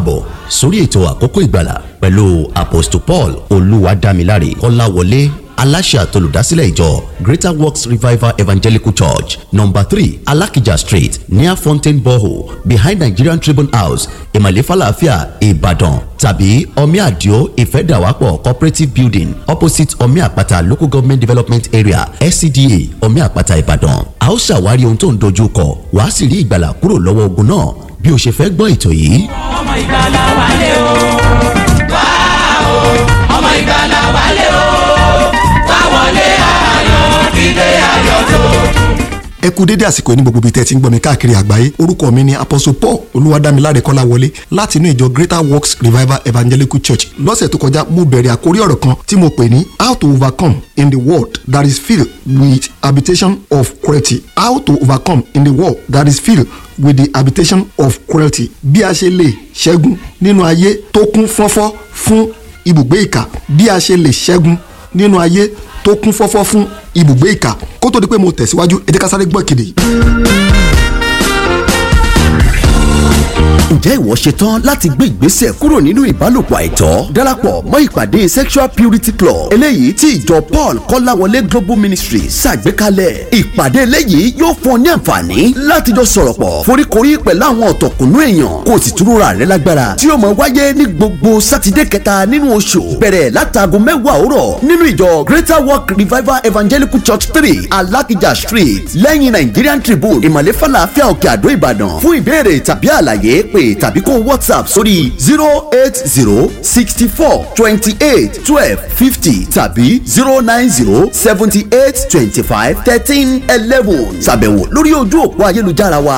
káàbọ̀ sórí ètò àkókò ìgbàlà pẹ̀lú apostle paul olúwadámiláre kọ́láwọlé aláṣẹ àtolùdásílẹ̀ ìjọ greater works revival evangelical church number three alakija street near fountain borehole behind nigerian tribune house ìmàlẹ́ falafia ìbàdàn tàbí omi àdìo ìfẹ́dàwápọ̀ cooperative building opposite omi àpáta local government development area scda omi àpáta ìbàdàn a ó ṣàwárí ohun tó ń dojú kọ wàá sì rí ìgbàlà kúrò lọ́wọ́ ogun náà bí o ṣe fẹ́ gbọ́ ètò yìí. ọmọ ìgbàlà wálé o wá o ọmọ ìgbàlà wálé o wá wọlé ayọ̀ dídé ayọ̀ tó. ẹ kú dédé àsìkò ní gbogbo ibi tẹ́ ti ń gbọ́ mi káàkiri àgbáyé orúkọ mi ni apostle paul olúwadámiláre kọ́láwọlé láti inú ìjọ greater works revival evangelical church lọ́sẹ̀ tó kọjá mo bẹ̀rẹ̀ àkórí ọ̀rọ̀ kan tí mo pè ní how to overcome in the world that is filled with habitation of cruelty how to overcome in the world that is filled with the habitation of cruelty bí a ṣe lè ṣẹ́gun nínú ayé tó kún fọ́fọ́ fún ibùgbé ìkà bí a ṣe lè ṣẹ́gun nínú ayé tó kún fọ́fọ́ fún ibùgbé ìkà kó tó di pé mo tẹ̀síwájú ẹ jẹ́ ká sáré gbọ́ ìkéde yìí. ǹjẹ́ ìwọ ṣetán láti gbé ìgbésẹ̀ kúrò nínú ìbálòpọ̀ àìtọ́ darapọ̀ mọ́ ìpàdé sexual purity club eléyìí tí ìjọ paul kọ́láwọlé global ministry ṣàgbékalẹ̀ ìpàdé eléyìí yóò fún ọ ní àǹfààní láti jọ sọ̀rọ̀ pọ̀ foríkorí pẹ̀lú àwọn ọ̀tọ̀kùnú èèyàn kó o sì túrúra rẹ lágbára tí yóò máa wáyé ní gbogbo sátidé kẹta nínú oṣù bẹ̀rẹ̀ látago mẹ́wàá òwúrọ̀ nínú ìjọ greater work revival evangelical church three alakija street lẹ́yìn nigerian tribune ìmọ̀lẹ́ falafel òkè àdó ìbàdàn fún ìbéèrè tàbí àlàyé pé tàbí kó whatsapp sórí zero eight zero sixty four twenty eight twelve fifty tàbí zero nine zero seventy eight twenty five thirteen eleven ṣàbẹ̀wò lórí ojú òpó ayélujára wa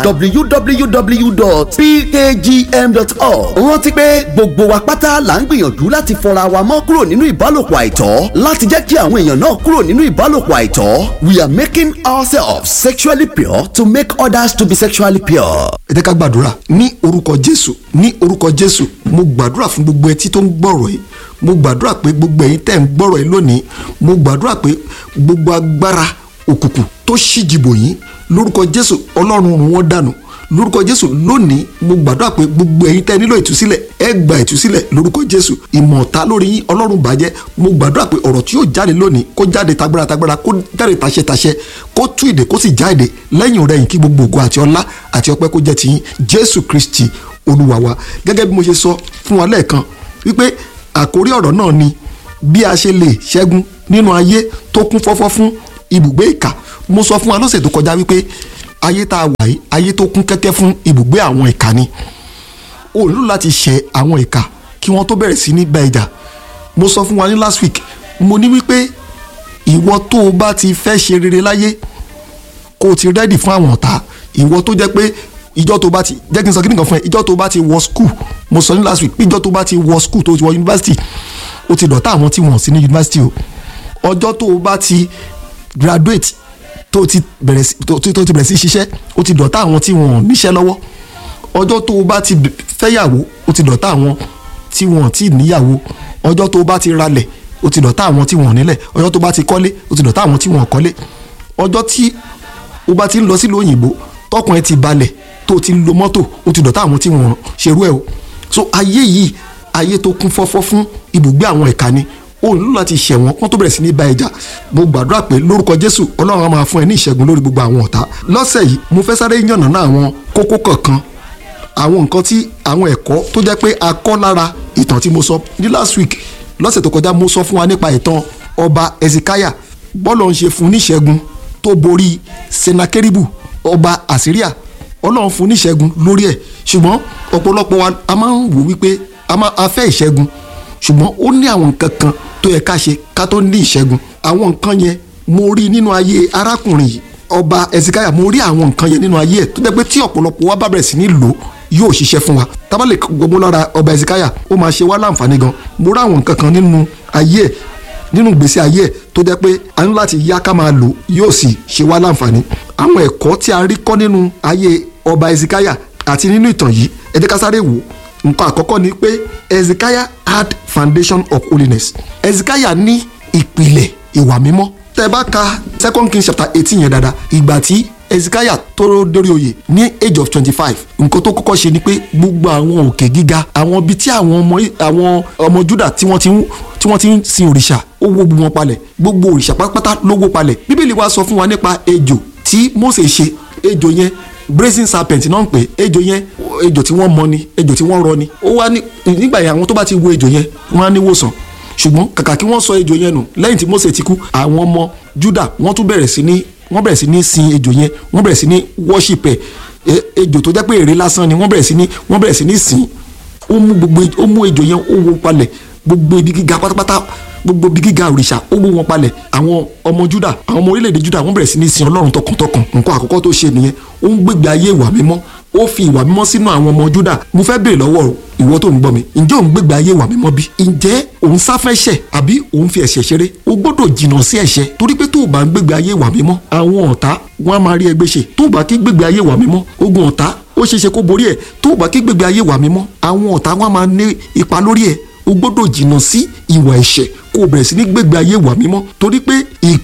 www.pkgm.org rántí pé gbogbo wa pátá là ń gbìyànjú láti fọra wa mọ́ kúrò nínú ìbálòpọ̀ àìtọ́ láti jẹ́ kí àwọn èèyàn náà kúrò nínú ìbálòpọ̀ àìtọ́ we are making ourselves sexually pure to make others to be sexually pure. ẹ jẹ́ ká gbàdúrà ní orúkọ jésù ní orúkọ jésù mo gbàdúrà fún gbogbo etí tó ń gbọ́rọ̀ yìí mo gbàdúrà pé gbogbo ẹ̀yin tẹ́ ń gbọ́rọ̀ yìí lónìí mo gbàdúrà pé gbogbo agbára òkùnkùn tó ṣíjìbò yín lórúkọ jésù ọlọ́run run wọ́n dànù lórúkọ jésù lónìí mo gbàdúrà pé gbogbo ẹ̀yin tẹ́ nílò ìtúsílẹ̀ ẹ gba ìtúsílẹ̀ lórúkọ jésù ìmọ̀ọ́ta lórí yín ọlọ́run bàjẹ́ mo gbàdúrà pé ọ̀rọ̀ tí yóò jáde lónìí kó jáde tagbára tagbára kó jáde taṣẹ taṣẹ kó tú ìdè kó sì já ìdè lẹ́yìn rẹ̀ yìí kí gbogbo ògo àti ọlá àti ọpẹ́ kó jẹ́ tiyín jésù kristi olúwa wa gẹ́gẹ́ bí mo ṣe sọ fún wa lẹ́ẹ̀kan wípé àkórí ọ̀rọ̀ náà ni bí a ṣe lè ṣẹ́gun nínú ayé tó kún fọ́fọ́ fún ibùgbé ìkà mo sọ fún wa lọ́sẹ̀ tó kọjá wípé ayé tá a wà yìí ayé tó kún kẹ́kẹ́ fún ibùgbé àwọn ìkà ni o nílò láti ṣẹ àwọn ìkà kí wọ́n tó bẹ̀rẹ̀ sí ní bá ìjà mo sọ fún wa ní last week mo ní wípé ìwọ tó o bá ti fẹ́ ṣe rere láyé kó o ti rẹ́dì fún àwọn ọ̀tá ìwọ tó jẹ́ pé ìjọ tó bá ti jẹ́ kí n sọ kí nìkan fún ẹ ìjọ tó bá ti wọ school mo sọ ní last week pé ìjọ tó bá ti wọ school tó ti wọ university o ti dọ̀tá àwọn tí wọ́n sí ní university o ọjọ́ tó o bá ti graduate tó ti bẹ̀rẹ̀ sí tó ti bẹ̀rẹ̀ sí ṣiṣẹ́ o ti dọ̀tá àwọn tí wọ́n níṣẹ́ lọ́wọ́ ọjọ́ tó o bá ti fẹ́yàwó o ti dọ̀tá àwọn tí wọ́n ti níyàwó ọjọ́ tó o bá ti ralẹ̀ o ti dọ̀tá àwọn tí wọ́n nílẹ̀ ọjọ́ tó o bá ti kọ́lé o ti dọ̀tá àwọn tí wọ́n kọ́lé ọjọ́ tí o bá ti ń lọ sílùú òyìnbó tọkùn ẹ ti balẹ̀ tó ti lo mọ́tò ó ti dọ̀tá àwọn tí wọ́n ṣerú ẹ̀ o so ayé yìí ayé tó kún fọ́fọ́ fún ibùgbé àwọn ẹ̀ka ni ó nílò láti ṣẹ̀wọ̀n kán tó bẹ̀rẹ̀ sí ní bá ẹja mo gbàdúrà pé lórúkọ jésù ọlọ́run á máa fún ẹ ní ìṣẹ́gun lórí gbogbo àwọn ọ̀tá lọ́sẹ̀ yìí mo fẹ́ sáré yànnà náà àwọn kókó kọ̀ọ̀kan àwọn nǹkan tí àwọn ẹ̀kọ́ tó jẹ́ pé a kọ́ lára ìtàn tí mo sọ ní last week lọ́sẹ̀ tó kọjá mo sọ fún wa nípa ìtàn ọba ezekiah bọ́lọ̀ ń ṣe fún níṣẹ́gun tó borí senakeribu ọba assyria ọlọ́run fún níṣẹ́gun lórí ẹ̀ ṣùgbọ́n ọ̀pọ̀lọpọ̀ wa a máa ń wò wípé a máa a fẹ́ ìṣẹ́gun ṣùgbọ́n ó ní àwọn nǹkan kan tó yẹ ká ṣe ká tó ní ìṣẹ́gun àwọn nǹkan yẹn mo rí nínú ayé arákùnrin yìí ọba ezekiah mo rí àwọn nǹkan yẹn nínú ayé ẹ̀ tó jẹ́ pé tí ọ̀pọ̀lọpọ̀ wa bá bẹ̀rẹ̀ sí ní lò yóò ṣiṣẹ́ fún wa tábà lè gbogbo lára ọba ezekiah ó máa ṣe wá láǹfààní gan mo rí àwọn nǹkan kan nínú ayé ẹ̀ nínú ìgbésí ayé ẹ̀ tó jẹ́ pé a ní láti yá ká máa lò yóò sì ṣe wá láǹfààní àwọn ẹ̀kọ́ tí a rí kọ́ nínú ayé ọba ezekiah àti nínú ìtàn yìí ẹ jẹ́ ká sáré wò nǹkan àkọ́kọ́ ni pé ezekiah had foundation of holiness ezekiah ní ìpìlẹ̀ ìwà mímọ́ tẹ́ bá ka second king chapter eighteen yẹn dáadáa ìgbà tí ezekiah tó dórí oyè ní age of twenty five nǹkan tó kọ́kọ́ ṣe ni pé gbogbo àwọn òkè gíga àwọn ibi tí àwọn ọmọ àwọn ọmọ juda tí wọ́n ti ń tí wọ́n ti ń sin òrìṣà ó wó gbogbo wọn palẹ̀ gbogbo òrìṣà pátápátá ló wó palẹ̀ bíbélì wa sọ fún wa nípa ejò tí mose ṣe ejò yẹn brazen serpent náà ń pè ejò yẹn ejò tí wọ́n mọ ni ejò tí wọ́n rọ ni ó wá ní nígbà yẹn àwọn tó bá ti wo ejò yẹn wọ́n á ní wòsàn ṣùgbọ́n kàkà kí wọ́n sọ ejò yẹn nù lẹ́yìn tí mose ti kú àwọn ọmọ juda wọ́n tún bẹ̀rẹ̀ sí ní wọ́n bẹ̀rẹ̀ sí ní sin ejò yẹn wọ́n bẹ̀rẹ̀ sí ní worship ẹ̀ ejò tó jẹ́ pé ère lásán ni wọ́n bẹ̀rẹ̀ sí ní wọ́n bẹ̀rẹ̀ sí ní sìn ó mú gbogbo ó mú ejò yẹn ó wó palẹ̀ gbogbo ibi gíga pátápátá gbogbo ibi gíga òrìṣà ó wó wọn palẹ̀ àwọn ọmọ juda àwọn ọmọ orílẹ̀-èdè juda wọ́n bẹ̀rẹ̀ sí ní sin ọlọ́run tọkàntọkàn nǹkan àkọ́kọ́ tó ṣe nìyẹn ó ń gbégbé ayé ìwà mímọ́ ó fi ìwà mímọ́ sínú àwọn ọmọ juda mo fẹ́ béèrè lọ́wọ́ ìwọ tó ń gbọ́ mi ǹjẹ́ òun gbégbé ayé ìwà mímọ́ bí ǹjẹ́ òun sáfẹ́ṣẹ̀ àbí òun fi ẹ̀ṣẹ̀ ṣeré o gbọ́dọ̀ jìnnà sí ẹ̀ṣẹ̀ torí pé tó o bá ń gbégbé ayé ìwà mímọ́ àwọn ọ̀tá wọn á máa rí ẹgbẹ́ ṣe tó o bá kí gbégbé ayé ìwà mímọ́ ogun ọ̀tá ó ṣeéṣe kó borí ẹ̀ tó o bá kí gbégbé ayé ìwà mímọ́ àwọn ọ̀tá wọn á máa ní ipa lórí ẹ̀ o gbọ́dọ̀ jìnnà sí ìwà ẹ̀ṣẹ̀ kó o bẹ̀rẹ̀ sí ní gbégbé ayé ìwà mímọ́ torí pé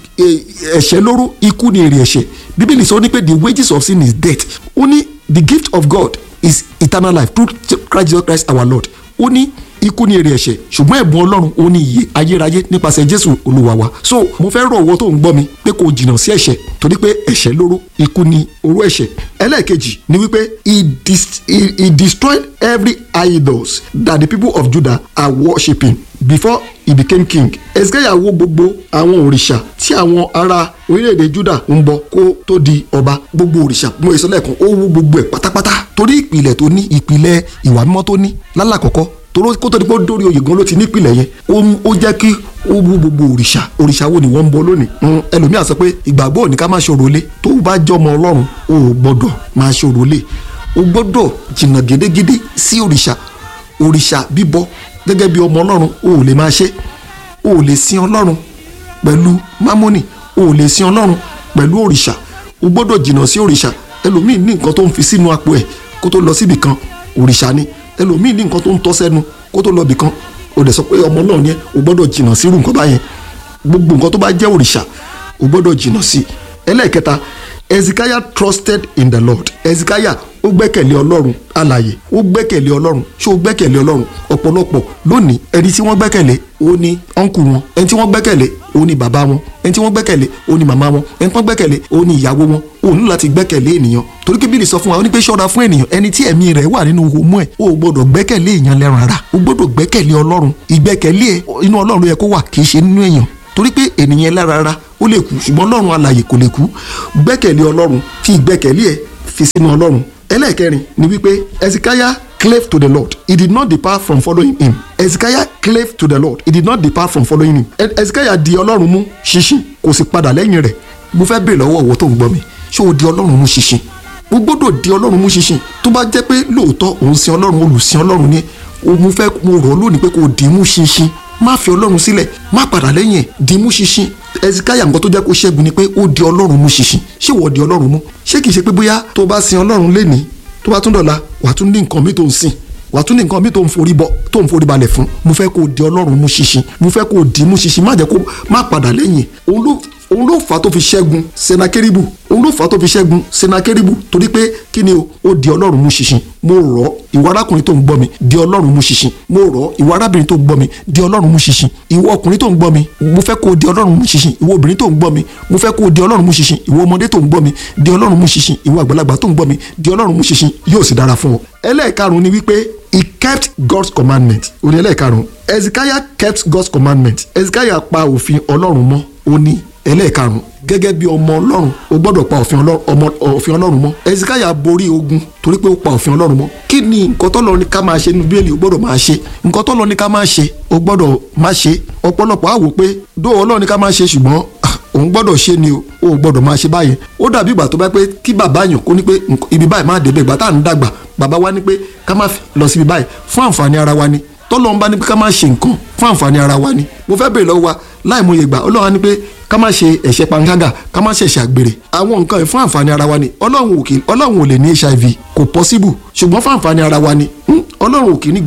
ẹ̀ṣẹ̀ lóró ikú ni èrè ẹ̀ṣẹ̀ bíbélì sọ ní pé the wages of sin is death ó ní the gift of God is eternal life through Christ Jesus Christ our Lord ó ní ikú ní èrè ẹ̀ṣẹ̀ ṣùgbọ́n ẹ̀bùn ọlọ́run ó ní ìyè ayérayé nípasẹ̀ jésù olúwa wa so mo fẹ́ rọ̀ owó tó ń gbọ́ mi pé kò jìnnà sí ẹ̀ṣẹ̀ torí pé ẹ̀ṣẹ̀ lóró ikú ní oró ẹ̀ṣẹ̀ ẹlẹ́ẹ̀kejì ni wípé he, dis he, he destroyed every idols that the people of judah are worshiping before he became king ezekiel wó gbogbo àwọn òrìṣà tí àwọn ará orílẹ̀-èdè judah ń bọ kó tó di ọba gbogbo òrìṣà mo èso lẹ́ẹ̀kan ó wó gbogbo ẹ̀ pátápátá torí ìpìlẹ̀ tó ní ìpìlẹ̀ ìwà mímọ́ tó ní lálàkọ́kọ́ toró kó tó di pé ó dórí oyè gan ló ti nípìnlẹ̀ yẹn ó jẹ́ kí ó wú gbogbo òrìṣà òrìṣà wo ni wọ́n ń bọ lónìí ẹlòmíà sọ pé ìgbàgbọ́ òní ká má ṣòro lé tó bá jọmọ ọlọ́run o ò gbọ́dọ̀ máa ṣòro lé o gbọ́dọ̀ jìnnà gédégédé sí òrìṣà òrìṣà bíbọ gẹ́gẹ́ bí ọmọ ọlọ́run o ò lè máa ṣe o ò lè sin ọlọ́run pẹ̀lú mámọ́nì o ò lè sin ọlọ́run pẹ̀lú òrìṣà o gbọ́dọ̀ jìnnà sí òrìṣà ẹlòmíì ní nǹkan tó ń fi sínú apò ẹ̀ kó tó lọ síbì kan òrìṣà ni ẹlòmíì ní nǹkan tó ń tọ́ sẹ́nu kó tó lọ bì kan o dẹ̀ sọ pé ọmọ náà yẹn o gbọ́dọ̀ jìnnà sí irú nǹkan báyẹn gbogbo nǹkan tó bá jẹ́ òrìṣà o gbọ́dọ̀ jìnnà sí ẹlẹ́ẹ̀kẹta Ezekiah trusted in the Lord Ezekiah ó gbẹ́kẹ̀lé ọlọ́run alààyè ó gbẹ́kẹ̀lé ọlọ́run ṣé ó gbẹ́kẹ̀lé ọlọ́run ọ̀pọ̀lọpọ̀ lónìí ẹni tí wọ́n gbẹ́kẹ̀lé ó ní ọ̀nkù wọn ẹni tí wọ́n gbẹ́kẹ̀lé ó ní bàbá wọn ẹni tí wọ́n gbẹ́kẹ̀lé ó ní màmá wọn ẹni tí wọ́n gbẹ́kẹ̀lé ó ní ìyàwó wọn ó ní láti gbẹ́kẹ̀lé ènìyàn torí kí bíbélì sọ fún wa ó ní pé ṣọ́ra fún ènìyàn ẹni tí ẹ̀mí rẹ̀ wà nínú homú ẹ̀ ó gbọ́dọ̀ gbẹ́kẹ̀lé èèyàn lẹ́ran ara ó gbọ́dọ̀ gbẹ́kẹ̀lé ọlọ́run ìgbẹ́kẹ̀lé ẹ̀ inú ọlọ́run yẹ kó wà kì í ṣe nínú èèyàn torí pé ènìyàn lára ara ó lè kú ṣùgbọ́n ọlọ́run alààyè kò lè kú gbẹ́kẹ̀lé ọlọ́run fi ìgbẹ́kẹ̀lé ẹ̀ fi sínú ọlọ́run ẹlẹ́ẹ̀kẹrin ni wípé Ezekiah clave to the Lord he did not depart from following him Ezekiah clave to the Lord he did not depart from following him Ezekiah di ọlọ́run mú ṣinṣin kò sì padà lẹ́yìn rẹ̀ mo fẹ́ bèèrè lọ́wọ́ ọ̀wọ́ tó ń gbọ́ mi ṣé o di ọlọ́run mú ṣinṣin o gbọ́dọ̀ di ọlọ́run mú ṣinṣin tó bá jẹ́ pé lóòótọ́ òun sin ọlọ́run olùsìn ọlọ́run ni mo fẹ́ mo rọ̀ lónìí pé kò dì í mú ṣinṣin má fi ọlọ́run sílẹ̀ má padà lẹ́yìn ẹ̀ dì í mú ṣinṣin ẹsikáyà nǹkan tó jẹ́ kó ṣẹ́gun ni pé ó di ọlọ́run mú ṣinṣin ṣé wọ́n di ọlọ́run mú ṣé kìí ṣe pé bóyá tó bá sin ọlọ́run lénìí tó bá tún dọ̀la wàá tún ní nǹkan mi tó ń sìn wàá tún ní nǹkan mi tó ń forí bọ tó ń forí balẹ̀ fún mo fẹ́ kó di ọlọ́run mú ṣinṣin mo fẹ́ kó di mú ṣinṣin má jẹ́ kó má padà lẹ́yìn òun ló òun ló fà á tó fi ṣẹ́gun senakeribu òun ló fà á tó fi ṣẹ́gun senakeribu torí pé kí ni o ó di ọlọ́run mú ṣinṣin mo rọ̀ ọ́ ìwọ arákùnrin tó ń gbọ́ mi di ọlọ́run mú ṣinṣin mo rọ̀ ọ́ ìwọ arábìnrin tó ń gbọ́ mi di ọlọ́run mú ṣinṣin ìwọ ọkùnrin tó ń gbọ́ mi mo fẹ́ kó o di ọlọ́run mú ṣinṣin ìwọ obìnrin tó ń gbọ́ mi mo fẹ́ kó o di ọlọ́run mú ṣinṣin ìwọ ọmọdé tó ń gbọ́ mi di ọlọ́run mú ṣinṣin ìwọ àgbàlagbà tó ń gbọ́ mi di ọlọ́run mú ṣinṣin yóò sì dára fún ọ. ẹlẹ́ẹ̀karùn-ún ni wípé he kept God's commandment òní ẹlẹ́ẹ̀karùn-ún Ezekiah kept God's commandment Ezekiah pa òfin ọlọ́run mọ́ ó ní ẹlẹ́ẹ̀karùn-ún gẹ́gẹ́ bí ọmọ ọlọ́run o gbọ́dọ̀ pa òfin ọlọ́run mọ́ Ezekiah borí ogun torí pé ó pa òfin ọlọ́run mọ́ kí ni nǹkan tọ́lọ́ ní ká máa ṣe nínú bíbélì o gbọ́dọ̀ máa ṣe nǹkan tọ́lọ́ ní ká máa ṣe o gbọ́dọ̀ máa ṣe ọ̀pọ̀lọpọ̀ á wò pé dó ọlọ́run ní ká máa ṣe ṣùgbọ́n òun gbọ́dọ̀ ṣe ni o ò gbọ́dọ̀ máa ṣe báyẹn ó dàbí ìgbà tó bá pé kí bàbá yàn kó ní pé ibi báyìí má débẹ̀ ìgbà tá à ń dàgbà bàbá wa ní pé ká má lọ síbi báyìí fún àǹfààní ara wa ni tọ́lọ́run bá ní pé ká má ṣe nǹkan fún àǹfààní ara wa ni mo fẹ́ bèèrè lọ́wọ́ wa láì mú iye gbà ọlọ́run á ní pé ká má ṣe ẹ̀ṣẹ̀ panṣágà ká má ṣe ẹ̀ṣẹ̀ àgbèrè àwọn nǹkan yìí fún àǹfààní ara wa ni ọlọ́run ò kì ọlọ́run ò lè ní hiv kò possible ṣùgbọ́n fún àǹfààní ara wa ni ọlọ́run ò kì í ní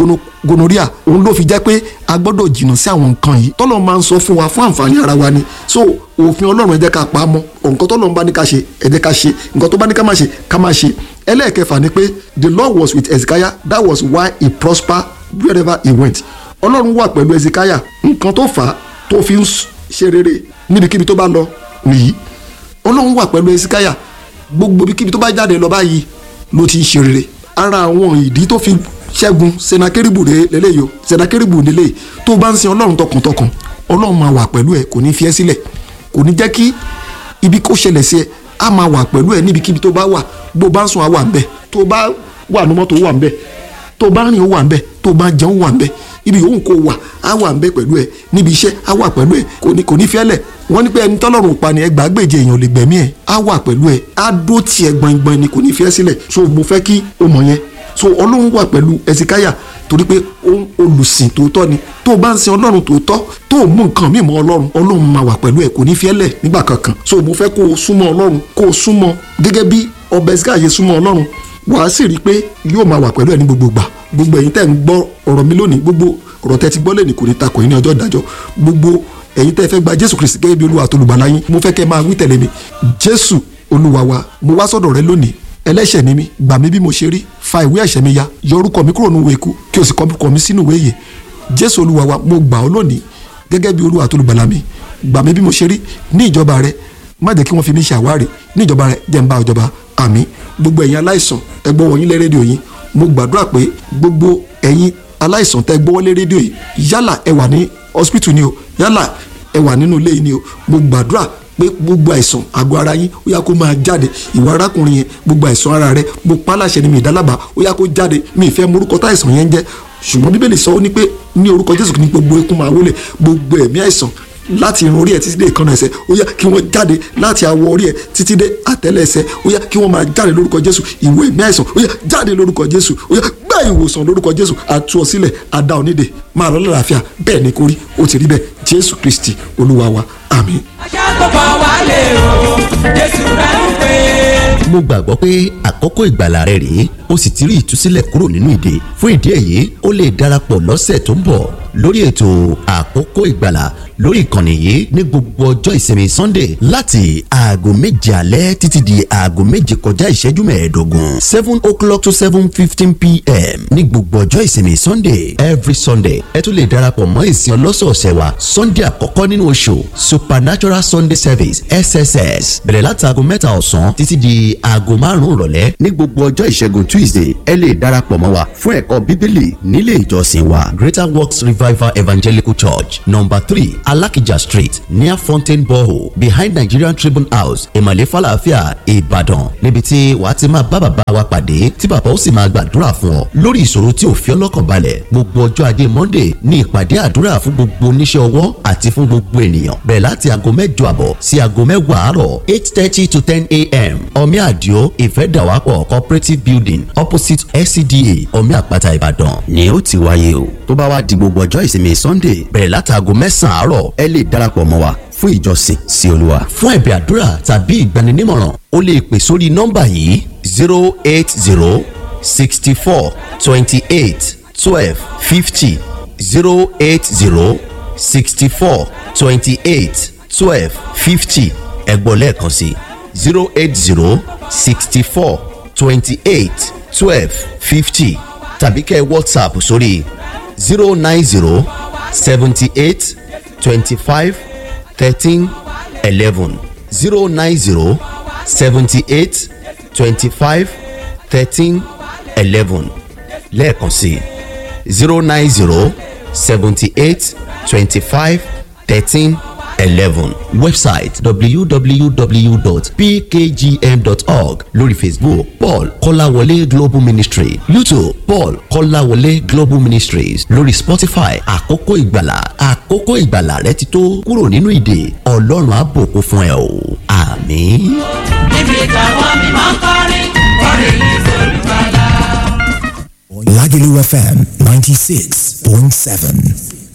gonorrhea òun ló fi jẹ́ pé a gbọ́dọ̀ jìnnà sí àwọn nǹkan yìí tọ́lọ́ máa ń sọ fún wa fún àǹfààní ara wa ni so òfin ọlọ́run ẹ jẹ́ ká pa á mọ́ nǹkan tọ́lọ́run bá ní ká ṣe ẹ jẹ́ ká ṣe nǹkan tó bá ní ká má ṣe ká má ṣe ẹlẹ́ẹ̀kẹfà ni pé the Lord was with Ezekiah that was why he prospered wherever he went ọlọ́run wà pẹ̀lú Ezekiah nǹkan tó fà á tó fi ń ṣe rere níbikíbi tó bá lọ nìyí ọlọ́run wà pẹ̀lú Ezekiah gbogbo ibikíbi tó bá jáde lọ báyìí ló ti ń ṣe rere ara àwọn ìdí tó fi ṣẹ́gun senakeribu lélẹ́yìí o senakeribu lélẹ́yìí tó bá ń sin ọlọ́run tọkàntọkàn ọlọ́run máa wà pẹ̀lú ẹ kò ní fi ẹ́ sílẹ̀ kò ní jẹ́ kí ibi kó ṣẹlẹ̀ sí ẹ á máa wà pẹ̀lú ẹ níbikíbi tó bá wà bó bá ń sùn á wà ń bẹ̀ tó bá wà ní mọ́tò ó wà ń bẹ̀ tó bá rìn ó wà ń bẹ̀ tó bá jẹun ó wà ń bẹ̀ ibi yòówù kó wà á wà ń bẹ̀ pẹ̀lú ẹ níbi iṣẹ́ á wà pẹ̀lú ẹ kò ní kò ní fi ẹ́ lẹ̀ wọ́n ní pé ẹni tọ́lọ́run pa ni ẹgbàágbèje èèyàn lè gbẹ̀mí ẹ̀ á wà pẹ̀lú ẹ̀ á dó tiẹ̀ gbọ̀ngbọ̀n ni kò ní fi ẹ́ sílẹ̀ so mo fẹ́ kí o mọ̀ yẹn so ọlọ́run wà pẹ̀lú ẹ̀sìkáyà torí pé olùsìn tòótọ́ ni tó o bá ń sin ọlọ́run tòótọ́ tó o mú nǹkan mímọ́ ọlọ́run ọlọ́run máa wà pẹ̀lú ẹ̀ kò ní fi ẹ́ lẹ̀ nígbà kankan so mo fẹ́ kó o súnmọ́ ọlọ́run kó o súnmọ́ gẹ́gẹ́ bí ọba ẹ̀sìkáyà súnmọ́ ọlọ́run wàá sì rí i pé yóò máa wà pẹ̀lú ẹ̀ ní gbogbo gbà gbogbo ẹ̀yin tẹ́ ń gbọ́ ọ̀rọ̀ mi lónìí gbogbo ọ̀rọ̀ tẹ́ ti gbọ́ lẹ́nìí kò ní takò yín ní ọjọ́ ìdájọ́ gbogbo ẹ̀yin tẹ́ fẹ́ gba jésù kristi gẹ́gẹ́ bí olúwa àtolùgbàlà yín mo fẹ́ kẹ́ máa wí tẹ̀lé mi jésù olúwa wa mo wá sọ́dọ̀ rẹ lónìí ẹlẹ́ṣẹ̀ ni mí gbà mí bí mo ṣe rí fa ìwé ẹ̀ṣẹ̀ mi ya yọ orúkọ mi kúrò nínú ìwé ikú kí o sì kọ orúkọ mi sínú ìwé ìyè jésù olúwa wa mo gbà ọ́ lónìí gẹ́gẹ́ bí olúwa àtolùgbàlà mi gbà mí bí mo ṣe rí ní ìjọba rẹ má jẹ́ kí wọ́n fi mí ṣe àwárí ní ìjọba rẹ jẹ́ ń bá ìjọba àmín gbogbo ẹ̀yin aláìsàn ẹ gbọ́ wọ̀nyí lé rédíò yín mo gbàdúrà pé gbogbo ẹ̀yin aláìsàn tẹ́ gbọ́wọ́ lé rédíò yìí yálà ẹ wà ní hospital ni o yálà ẹ wà nínú ilé yìí ni o mo gbàdúrà pé gbogbo àìsàn àgọ́ ara yín ó yá kó máa jáde ìwà arákùnrin yẹn gbogbo àìsàn ara rẹ mo pa láṣẹ ni mi ìdálábà ó yá kó jáde mi ìfẹ́ morúkọ táìsàn yẹn ń jẹ́ ṣùgbọ́n bíbélì sọ ó ní pé ní orúkọ jésù ní gbogbo ikún máa wọlé gbogbo ẹ̀mí àìsàn láti irun orí ẹ títí dé ìkànnà ẹsẹ̀ ó yá kí wọ́n jáde láti awọ orí ẹ títí dé àtẹ́lẹ̀ ẹsẹ̀ ó yá kí wọ́n máa jáde lórúkọ jésù ìwé ẹ̀mí àìsàn ó yá jáde lórúkọ jésù ó yá gbá ìwòsàn lórúkọ jésù àtú ọ sílẹ̀ àdá onídè máa lọ lálàáfíà bẹ́ẹ̀ ni kórí ó ti rí bẹ́ẹ̀ jésù kristi olúwa wa àmín. aṣàkóbọ̀ wálé o jésù rẹ̀ ń pè é. mo gbàgbọ́ pé àkókò ìgbàlà rẹ rèé o sì ti rí ìtúsílẹ̀ kúrò nínú ìdè fún ìdí èyí o lè darapọ̀ lọ́sẹ̀ tó ń bọ̀ lórí ètò àkókò ìgbàlà lórí ìkànnì yìí ní gbogbo ọjọ́ ìsinmi sunday láti aago méje alẹ́ títí di aago méje kọjá ìṣẹ́jú mẹ́ẹ̀ẹ́dógún seven o'clock to seven fifteen pm ní gbogbo ọjọ́ ìsinmi sunday every sunday ẹ tún lè darapọ̀ mọ́ ìsìn ọlọ́sọ̀ọ̀sẹ̀ wa sunday àkọ́kọ́ nínú oṣù supernatural sunday service sss bẹ̀rẹ̀ láti aago mẹ́ta ọ̀sán títí di aago márùn-ún ìrọ̀lẹ́ ní gbogbo ọjọ́ ìṣẹ́gun tuesday ẹ lè darapọ̀ mọ́ wa fún ẹ̀kọ́ bíbélì nílé ìjọsìn wa greater works revival evangelical church number three alakija street near fountain borehole behind nigerian tribune house ìmàlẹ́ falafia ìbàdàn níbi tí wàá ti máa bá bàbá wa pàdé tí bàbá ó sì máa gbàdúrà fún ọ lórí ìṣòro tí ò fi ọlọ́kàn balẹ̀ gbogbo ọjọ́ ajé monday ní ìpàdé àdúrà fún gbogbo oníṣẹ́ ọwọ́ àti fún gbogbo ènìyàn bẹ̀rẹ̀ láti aago mẹ́jọ àbọ̀ sí aago mẹ́wàá àárọ̀ eight thirty to ten a.m. omi àdìo ìfẹ́dàwápọ̀ cooperative building opposite scda omi àpáta ìbàdàn ni ó ti wáyé o tó bá wá di gbogbo ọjọ́ ìsinmi sunday bẹ̀rẹ̀ láti aago mẹ́sàn-án àárọ̀ ẹ lè darapọ̀ mọ́ wa fún ìjọsìn sí olúwa. fún ẹ̀bẹ̀ àdúrà tàbí ìgbaninímọ̀ràn o lè pè sórí nọ́mbà yìí zero eight zero sixty four twenty eight twelve fifty zero eight zero sixty four twenty eight twelve fifty ẹ̀gbọ́n lẹ́ẹ̀kan sí zero eight zero sixty four twenty eight twelve fifty tàbí kẹ́ ẹ whatsapp sórí zero nine zero seventy eight twenty five thirteen eleven zero nine zero seventy eight twenty five thirteen eleven lẹ́ẹ̀kan sí zero nine zero seventy eight twenty five thirteen eleven website www.pkgm.org lórí facebook paul kọ́láwọlé global ministry youtube paul kọ́láwọlé global ministries lórí spotify àkókò ìgbàlà àkókò ìgbàlà rẹ ti tó kúrò nínú ìdè ọlọ́run á bùkún fún ẹ o àmín. níbi táwọn mímọ́ ń kọrin kọrin yìí sólùbàlà. Lagelu FM 96.7.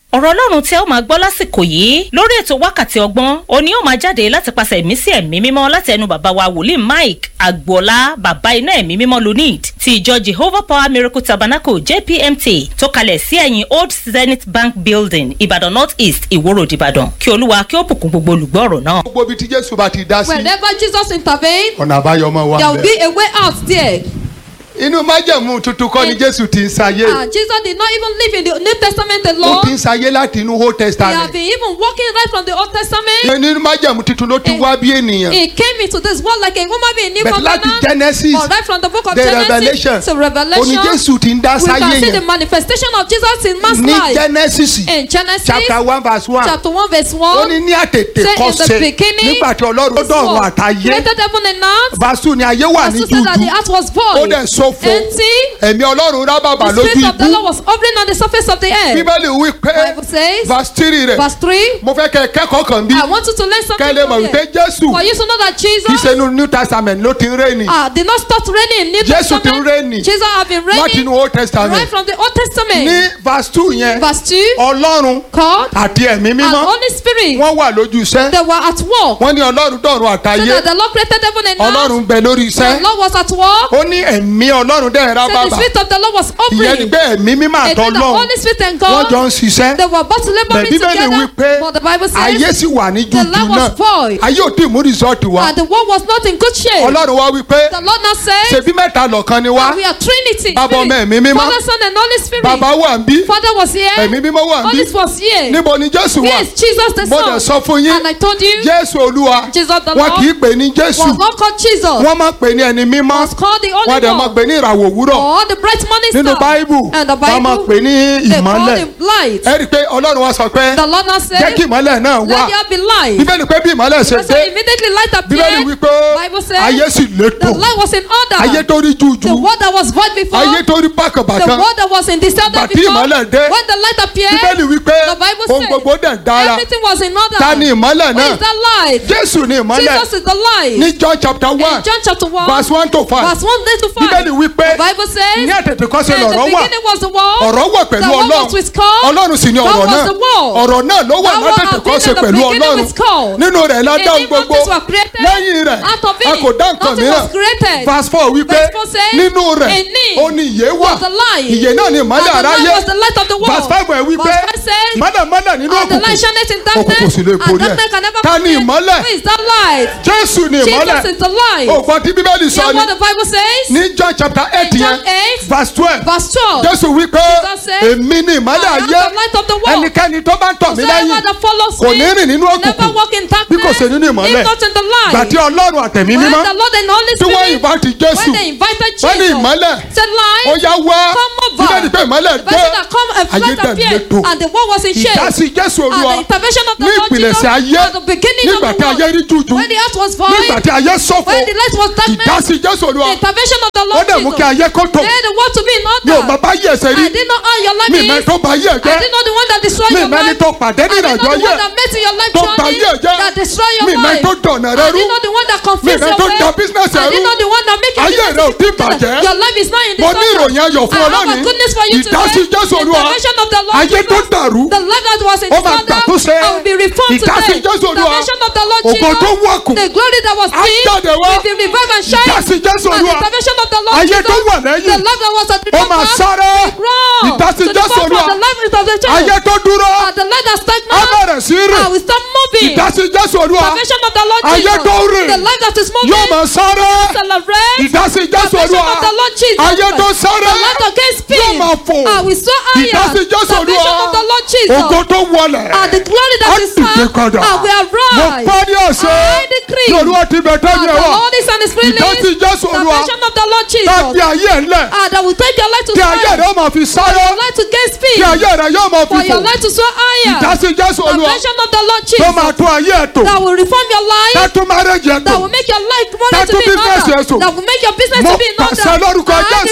ọ̀rọ̀ ọlọ́run tí ẹ ó máa gbọ́ lásìkò yìí lórí ètò wákàtí ọgbọ́n òní ó máa jáde láti pàṣẹ ẹ̀mí sí ẹ̀mí mímọ́ láti ẹnu bàbá wa wòlíì mike agboola bàbá iná ẹ̀mí mímọ́ lunid ti ìjọ jehovah power miracle tabernacle jpmt tó kalẹ̀ sí ẹ̀yìn old zenith bank building ìbàdàn north east ìwó road ìbàdàn kí olúwa kí ó bùkún gbogbo olùgbọ́ ọ̀rọ̀ náà. gbogbo ibi tí jésù bá ti dá sí Wherever Jesus intervened, ọ̀nà àbáyọ ọmọ wa there will be bẹ̀. a way out there. inú májẹ̀mú tuntun kọ́ ni And- jésù ti ń sayé And Jesus did not even live in the New Testament ó alone. ti ń sayé láti inú old He had testament been even walking right from the Old Testament. nínú májẹ̀mú tuntun ló ti And- wá bí ènìyàn He came into this world like a woman being new But láti covenant. Genesis, But right from the book of the Genesis Revelation, to Revelation, òní jésù ti ń dá we sáyé can see the yẹn manifestation of Jesus in man's ní life. genesis In Genesis chapter one verse one chapter 1 verse 1, ó ní ní àtètè say in kọ́sẹ̀ the beginning, nígbà tí ọlọ́run ó this dọ̀run world àtayé created heaven and earth. verse two ni ayé wà ní Verse 2 said that the dúdú earth was ó void, dẹ̀ sófo empty. ẹ̀mí ọlọ́run rábàbà The lójú spirit of the ibú Lord was hovering on the surface of the earth. bíbélì wí pé Bible says, verse three rẹ̀ verse 3, mo fẹ́ kẹ́ ẹ kẹ́kọ̀ọ́ kan bí I want you to learn something kẹ́ ẹ lè mọ̀ from wípé here. jésù For you to know that kì í Jesus ṣe inú new testament ló ti ń rẹ́ni uh, did not start reigning in New Jésù ti ń Testament. reign. Jesus have been láti reigning inú old testament right from the Old Testament. ní verse two yẹn Verse 2, ọlọ́run God àti ẹ̀mí and mímọ́ Holy Spirit, wọ́n wà lójú iṣẹ́ they were at work. wọ́n ní ọlọ́run dọ̀run So àtayé that the Lord created heaven and earth. ọlọ́run bẹ lórí The iṣẹ́ Lord was at work. ó ní ẹ̀mí ọlọ́run dẹ̀ So the rábàbà spirit of the Lord was ìyẹn ni hovering. pé ẹ̀mí mímọ́ It means the àtọ́lọ́run Holy Spirit and wọ́n jọ God, ń ṣiṣẹ́ they were both laboring bíbélì wí together. pé But the Bible ayé says, sì wà ní the jújù land was náà void. ayé ò tí ì mú rìsọ́ọ̀tì wá and the world was not in good shape. ọlọ́run wá wí pé The Lord now says, ṣèbí mẹ́ta lọ́kan ni wá we are Trinity. Bàbá, ọmọ, Spirit. ẹ̀mí mímọ́. Father, Son, and Holy Spirit. bàbá wà ń bí Father was here. ẹ̀mí mímọ́ wà ń bí Holy was here. níbo ni jésù wà Here is Jesus the mo dẹ̀ Son. sọ fún yín And I told you, jésù olúwa Jesus the wọn kì í Lord pè ní jésù was not called Jesus. wọ́n máa pè ní ẹni mímọ́ was called the wọ́n Holy dẹ̀ máa One. pè ní ìràwọ̀ òwúrọ̀ Or the bright morning nínú star. báíbù And the wọ́n máa Bible, pè ní they call ìmọ́lẹ̀ him light. ẹ rí i pé ọlọ́run wá sọ pé The Lord now jẹ́ said, kí ìmọ́lẹ̀ náà wà let there be light. bíbélì pé bí ìmọ́lẹ̀ ṣe So dé immediately light bíbélì appeared. wí pé Bible says, ayé sì létò The light was in order. ayé tó rí The jújù word that was void before. ayé tó rí The bákàbàkà word that was in disorder Bàtí before. ìmọ́lẹ̀ dé, When the light appeared. bíbélì wí pé The Bible ohun says, gbogbo dẹ̀ dára Everything was in order. ta ni ìmọ́lẹ̀ Who náà is that light? jésù ni ìmọ́lẹ̀ Jesus is the light. ní john chapter one In John chapter 1, verse one to five verse 1 to 5. bíbélì wí pé The Bible says, ní àtètè kọ́ sí In the lọ̀rọ̀ wà beginning was the word. ọ̀rọ̀ wà pẹ̀lú The word ọlọ́run was with God. ọlọ́run sì ni God ọ̀rọ̀ was náà the word. ọ̀rọ̀ náà ló wà That word látètè had kọ́ been sí in the pẹ̀lú beginning ọlọ́run with God. nínú rẹ̀ la In dá him gbogbo mountains were created. lẹ́yìn rẹ̀ Out of it, a kò dá nǹkan nothing mìíràn was created. verse four wí pé Verse four says, nínú rẹ̀ In him ó ní ìyè wà was the light. ìyè náà ni ìmọ́lẹ̀ And the light aráyé was the light of the world. verse five ẹ̀ wí pé Verse five says, mọ́lẹ̀ mọ́lẹ̀ nínú And the light òkùnkùn shineth in òkùnkùn darkness. sì lè And borí ẹ̀ darkness can never ta ni comprehend. ìmọ́lẹ̀ Who is that light? jésù ni ìmọ́lẹ̀ Jesus is the light. ògbọ́n tí bíbélì sọ Hear ni what the Bible says? ní john chapter eight In yẹn John 8, verse twelve verse 12. jésù wí pé Jesus said, èmi ni ìmọ́lẹ̀ I am ayé the light of the world. ẹnikẹ́ni tó bá ń tọ̀ mí Whosoever lẹ́yìn that follows kò me ní rìn nínú never òkùnkùn walk in bí kò darkness, ṣe nínú ìmọ́lẹ̀ if not in the light. gbàtí ọlọ́run àtẹ̀mí When mímọ́ the Lord and Holy tí wọ́n Spirit, ìbá ti jésù when they invited wọ́n ní Jesus, ìmọ́lẹ̀ said light, ó yá wá come over. bíbélì pé ìmọ́lẹ̀ The dé person that come and ayé flight dẹ̀ appeared, létò and the world was in shame. ìdásí jésù And olúwa the intervention of the ní Lord Jesus ìpìlẹ̀sẹ̀ ayé at the beginning of nígbà the tí ayé rí world. jújù When the earth was void, nígbà tí ayé ṣọ̀fọ̀ when the light was darkness, ìdásí jésù olúwa the intervention of the ó Lord dẹ̀ mú kí Jesus. ayé kó tò Then the world to be in mi ò order. mọ bá yí ẹsẹ̀ rí I did not earn your life mi is. mẹ́ tó bá yí ẹ̀ I jẹ́ did not the one that destroyed mi your mẹ́ni life. tó pàdé I nínú did not àjọ the ayé one that met in your life tó bá journey yí ẹ̀ jẹ́ that destroy your mi mẹ́ life. tó dọ̀nà rẹ I rú did not the one that confused Mi mẹ́ your tó way. da business ẹ I did rú. not the one that make your Ayé business rẹ ò tí together. bàjẹ́. Your life is not in mo ní disorder. ìròyìn ayọ̀ fún ọ I have a lónìí goodness for you today. ìdásí jésù The olúwa intervention of the Lord ayé tó Jesus. dàrú The life that was in ó máa disorder gbàtúnṣe I will be reformed ìdásí today. jésù The olúwa intervention of the Lord ògo tó Jesus. wọ̀kùn The glory that was Á dim jáde wá. will be revived and shine. ìdásí jésù And the olúwa intervention of the Lord ayé Jesus. tó wà lẹ́yìn The life that was at the ó máa sáré Run ìdásí to the jésù forefront. olúwa The life of the church. ayé tó dúró And the light that á stagnant. bẹ̀rẹ̀ sí rìn I will start moving. ìdásí jésù olúwa Salvation of the Lord Ayé Jesus. tó rìn. The life that is moving. yóò máa sáré Celebrate. ìdásí jésù Salvation olúwa of the Lord Jesus. ayé tó sáré The light that can speak. yóò máa fò I will so iron. ìdásí jésù Salvation olúwa of the Lord Jesus. ògo tó wọlẹ̀ And the glory á that is dìde found. padà I will mo arise. pọ́ ní ọ̀sẹ̀ I decree. ní olúwa ti bẹ̀ And tẹ́jú the ẹ̀ wá Lord is and his spirit ìdásí jésù olúwa Salvation of the Lord tá Jesus. fi ayé ẹ̀ lẹ̀ And I will take your light to kí ayé shine. rẹ̀ ó máa fi For sáré your light to gain speed. kí ayé rẹ̀ yóò máa fi For fò your light to soar higher. ìdásí jésù olúwa Salvation of the Lord tó máa Jesus. tún ayé ẹ̀ tò That will reform your life. tá tún márẹ́jì ẹ̀ tò that will make your life money That to will be in business order. yes, oh. That will make your business Mo to be in order. pàṣẹ lórúkọ I Jésù. decree in the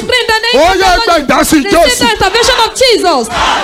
name Ó of yá, the gba Lord ìdásí Jesus. Jésù. Receive the intervention of Jesus.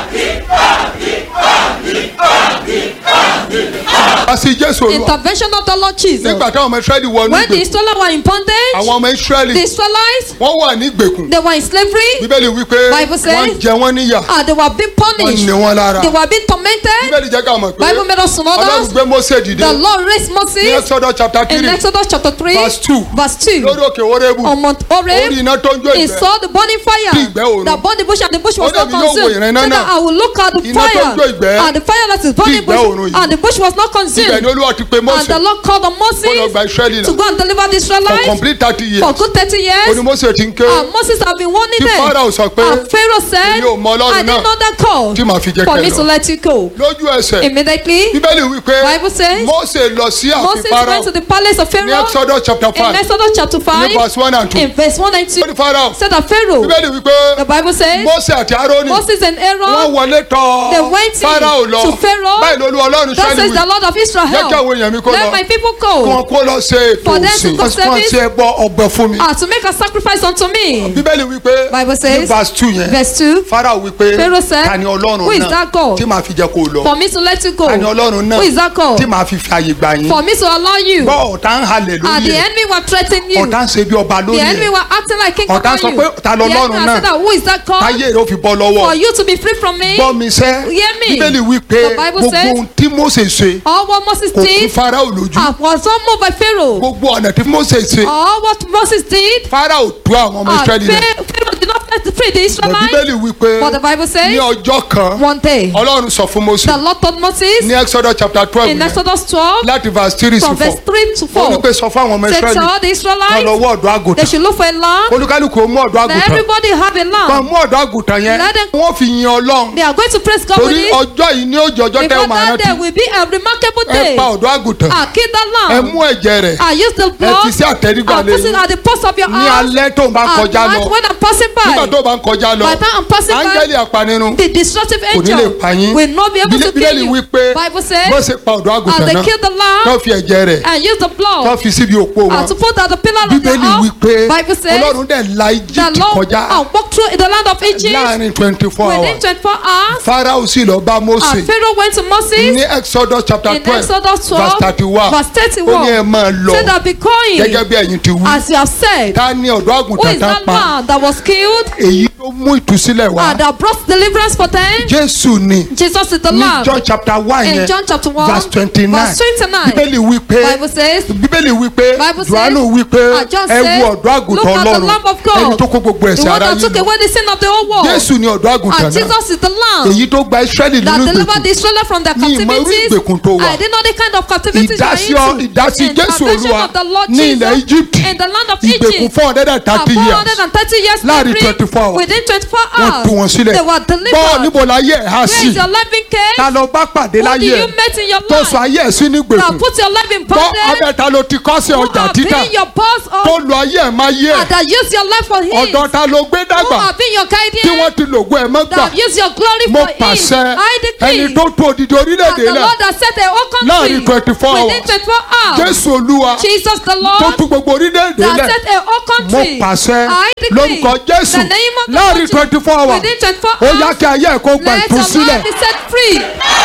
àti jésù olúwa Intervention of the Lord Jesus. nígbà táwọn ọmọ israẹli wọnú When the ìgbèkùn Israelites were in bondage, àwọn ọmọ the israẹli Israelites, wọ́n wà ní ìgbèkùn they were in slavery, bíbélì wípé Bible says- wọ́n jẹ wọ́n níyà and they were being wọ́n punished. ní wọn lára They were being tormented. bíbélì jẹ́ ká mọ̀ pé Bible made us to know ọlọ́run that gbé mose dìde the Lord raised ní Moses exodus chapter in three Exodus chapter 3, verse two verse 2. lórí òkè orébù On Mount orí Oreb, iná tó ń jó he ìgbẹ́ saw the burning Tí fire ìgbẹ́ òru. that burned the bush and the bush was Ó not dàbí yóò wo consumed. ìran iná So that náà. I will look at the Iná tó ń jó fire ìgbẹ́. and the fire that is burning ìgbẹ́ òru bush yìí. and the bush was not ibẹ̀ ni consumed. olúwa ti pe And mose the Lord called on kó lọ gba Moses israẹli to là go and deliver the for Israelites complete thirty for years good 30 ó ní years. mose ti ń ké And Moses have been warning Tí them. Pharaoh sọ pé, And Pharaoh said, "Èmi ò mọ Ọlọ́run I didn't náà know that call tí màá fi jẹ́ for kẹ́ me lọ." to let you go. lójú ẹsẹ̀ Immediately, bíbélì wípé Bible says, mose lọ sí ààfin Moses farao went to the palace of ní Pharaoh exodus chapter in five Exodus chapter 5, ní verse one and two in verse 1 and 2. ó ní farao Said that Pharaoh, bíbélì wípé the Bible says, mose àti aaroni Moses and wọ́n Aaron, wọlé tọ̀ They went in farao lọ to Pharaoh. báyìí lolú ọlọ́run that sẹ́ni says the wí Lord of Israel, jẹ́ kí àwọn èèyàn mi kó let lọ my people kí wọ́n go kó lọ ṣe ètò For them to òsìn go wọ́n service. ti ẹ bọ ọgbẹ́ fún mi uh, to make a sacrifice unto me. bíbélì wípé Bible ní says, verse two yẹn verse 2, farao wípé Pharaoh said, ta ni ọlọ́run Who is náà that God? tí màá fi jẹ́ kó o lọ for me to let you go. ta ni ọlọ́run náà Who is that God? tí màá fi fi àyè gbà yín For me to allow you. gbọ́ ọ̀tá ń halẹ̀ And lórí the ẹ̀ enemy were threatening you. ọ̀tá ń ṣe bí ọba The lórí enemy ẹ̀ were acting like king Ọ̀tá over sọ you. pé, "Ta lọ The Ọlọ́run enemy náà?" said that who is that God? táyé rẹ̀ ó fi bọ́ lọ́wọ́ For you to be free from me. gbọ́ mi sẹ́ Hear me. bíbélì wípé The Bible gbogbo says- ohun tí mose ṣe All what Moses kò kún did farao lójú uh, was not moved by Pharaoh. gbogbo ọ̀nà tí mose ṣe All what Moses did, farao tú àwọn ọmọ uh, israẹli lẹ̀ Pharaoh Pharaoh did not set free the Bọ̀ Israelites. bíbélì wípé But the Bible ní says, ọjọ́ kan one day, ọlọ́run sọ fún mose the Lord told Moses ní exodus chapter twelve in yẹn, Exodus 12, láti verse three sí from verse four 3 to ó ní 4, pé sọ fún àwọn ọmọ said to israẹli all the kan lọ Israelites, wọ́ ọ̀dọ́ they àgùntàn should look for a lamb. olúkálùkù ó mú ọ̀dọ́ Let àgùntàn everybody have a kan lamb. mú ọ̀dọ́ àgùntàn yẹn Let them- wọ́n fi yin ọlọ́run They are going to praise God with torí it. ọjọ́ yìí ní òjò ọjọ́ tẹ́ Because ọ máa that day rántí will be a remarkable ẹ day. pa ọ̀dọ́ àgùntàn Ah, kill that ẹ lamb. mú ẹ̀jẹ̀ rẹ̀ I use the ẹ blood fi sí àtẹrígbà and put it lẹ́yìn at the post of your ní house. alẹ́ tó ń bá At kọjá night lọ when I'm passing nígbà by, tó bá ń kọjá lọ by the time I'm passing by, áńgẹ́lì apanirun the destructive kò ní lè angel pa yín will not be able to bíbélì kill wí you. pé Bible bó says, ṣe pa ọ̀dọ́ and àgùntàn they náà kill the tó lamb fi ẹ̀jẹ̀ rẹ̀ and use the tó blood fi síbi òpó wọn and to put at the pillar of your bíbélì wí house. pé Bible says, ọlọ́run dẹ̀ la the egypt Lord kọjá and walk through the land of Egypt láàrin twenty four within hours 24 hours. farao sì lọ bá mose And Pharaoh went to Moses ní exodus chapter in twelve Exodus 12, verse thirty one verse ó ní ẹ 31. máa lọ Said that be going gẹ́gẹ́ bí ẹ̀yin ti wí as you have said. ta ni ọ̀dọ́ Who àgùntàn is tá that pa man that was killed èyí ló mú ìtúsílẹ̀ wá and that brought deliverance for them? jésù ni Jesus is the ní Lamb. john chapter one In yẹn John chapter 1, verse twenty nine verse 29, bíbélì wí pé Bible says, bíbélì wí pé Bible says, johannu wí pé and John ẹ says, wo ọ̀dọ́ àgùntàn Look at the ọlọ́run Lamb of God, ẹni tó kó gbogbo the ẹ̀ṣẹ̀ one ara that took yìí lọ away the sin of the whole world. jésù ni ọ̀dọ́ àgùntàn And náà Jesus is the Lamb èyí tó gba israẹli that nínú delivered the ìgbèkùn Israelites from their Ní ìmọ̀ irú captivities. ìgbèkùn tó wà. I didn't know the kind of captivities you ìdásí ọ are into. ìdásí jésù Intervention olúwa of the Lord ní ilẹ̀ Jesus egypt in the land of ìgbèkùn Egypt. four hundred and For thirty years 430 years Láàrin slavery, 24 hours. within 24 wọ́n hours, tú wọn sílẹ̀ they were gbọ́ delivered. níbo la yẹ ẹ̀ há Where sí is your life in case? ta ló bá pàdé Who do láyé you ẹ̀ met in your tó sọ life? ayé ẹ̀ sí ní Now gbèkùn put your life in gbọ́ bondage. abẹ́ ta ló ti kọ́ sí Who ọjà have títà been your boss tó or lo ayé ẹ̀ máa yé ẹ̀ and that use your life for him? ọ̀dọ̀ ta ló gbé Who dàgbà have been your tí guardian? wọ́n ti lògùn ẹ̀ mọ́ gbà That use your glory mo for him? pàṣẹ I decree. ẹni tó tó odidi And orílẹ̀-èdè the lẹ̀ Lord has set a whole country Láàrin 24 within hours. 24 hours. jésù olúwa Jesus the tó Lord tún gbogbo orílẹ̀-èdè that lẹ̀ set a whole mo country. pàṣẹ I decree lórúkọ jésù the name of the láàrin Lord twenty four hours within 24 ó yá hours. kí ayé ẹ̀ kó gba Let your ìtúsílẹ̀ life be set free.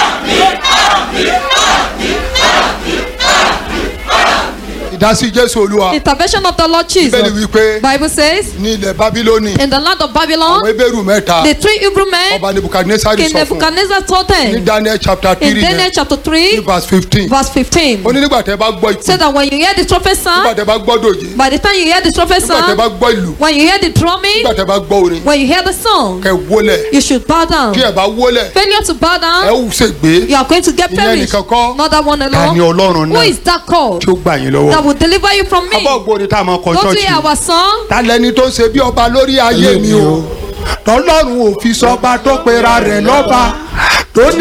ìdásí jésù olúwa Intervention of the Lord bíbélì Jesus. wípé Bible says ní ilẹ̀ bábílónì in the land of àwọn Babylon, ebéèrú mẹ́ta the three Hebrew men, ọba nebukadnesari King sọ fún Nebuchadnezzar told ní them daniel chapter in three Daniel yẹn chapter ní 3, verse fifteen verse 15. ó ní nígbà tẹ́ bá gbọ́ Say ìpè that when you hear the trumpet nígbà sound, tẹ́ bá gbọ́ dòjé by the time you hear the trumpet nígbà tẹ́ sound, bá gbọ́ ìlú when you hear the drumming, nígbà tẹ́ bá gbọ́ orin when you hear the song, kẹ́ wólẹ̀ you should bow down. kí ẹ̀ bá wólẹ̀ Failure to bow ẹ̀ down, ó ṣègbé you are going to get ìyẹn perished. nìkan kọ́ Not that one ta ni alone. ọlọ́run Who náà is that called tí ó gbà yín that lọ́wọ́ will deliver you from me? abọ́ ògbóni tá a máa kọ Don't you chọ́ọ̀chì hear our song? ta lẹni tó ń ṣe bí ọba lórí ayé mi o tọ́lọ́run ò fi sọba tó pera rẹ̀ lọ́ba tó ní.